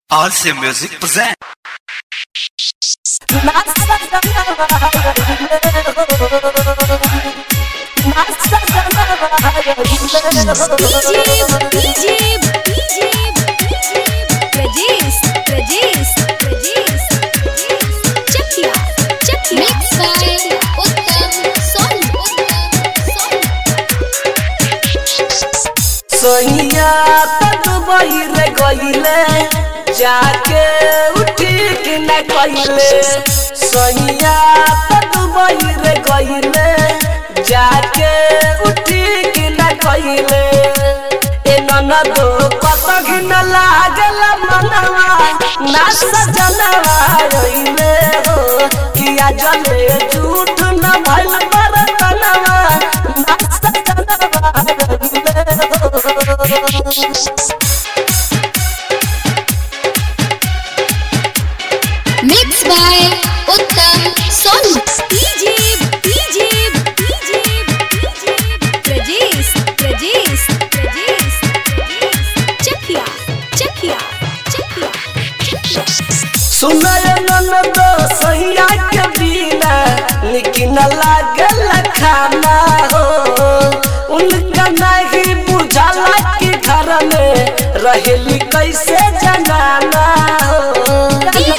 Also Music present. Sonia तक बहिर गईले जाके उठी के न कइले सोनिया तक बहिर गईले जाके उठी के न कइले ए ननदो कत घिन लागल मनवा ना सजनवा रइले हो किया जले झूठ न भइल बरतनवा ना सजनवा रइले हो Mixed by Uttam Sonu. सुनय ननद सैया के बिना लेकिन लागल खाना हो उनका नहीं बुझाला कि घर में रहेली कैसे जनाना हो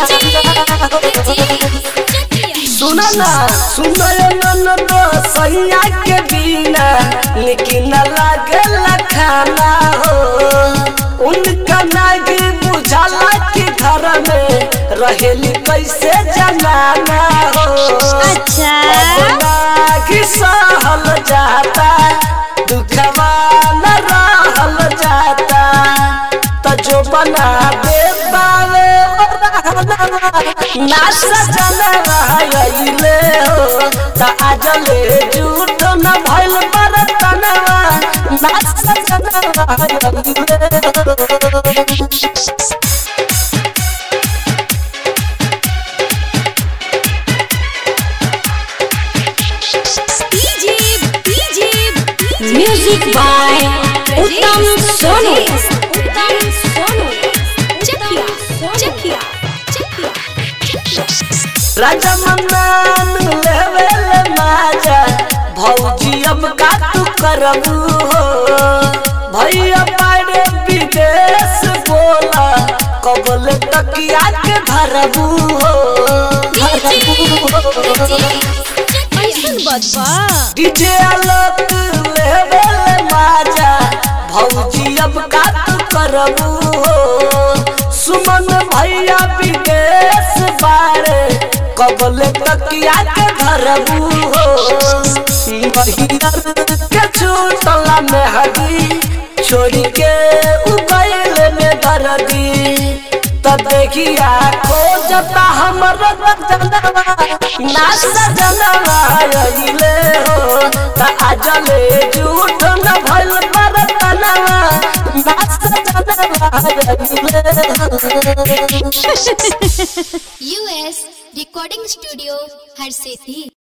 सुन ना सुनय ननद सैया के बिना लेकिन लागल खाना हो उनका नहीं बुझाला कि घर में रहेली कैसे जनाना हो अच्छा अपना की सहल जाता दुखवा न रहल जाता तो जो बना दे पावे ना सजन रहले हो त आजले झूठ न भइल बरतनवा ना सजन रहले हो Music by Uttam Sonu. राजा मन्नान लेवेल माजा भौजी अब का तू करबू हो भैया पाड़े विदेश बोला कबल तकिया के भरबू हो डीजे आलोक लेवेल माजा भौजी अब का तू करबू हो सुमन भैया विदेश बारे कबल तकिया के भरबू हो महियर के छूटला में हदी छोड़ी के उबैल में दर्दी त देखिया खोजता हमर जनवा ना सजनवा अइले हो त आजले झूठ न भइल बरतनवा ना सजनवा अइले हो US Recording Studio, Harsethi.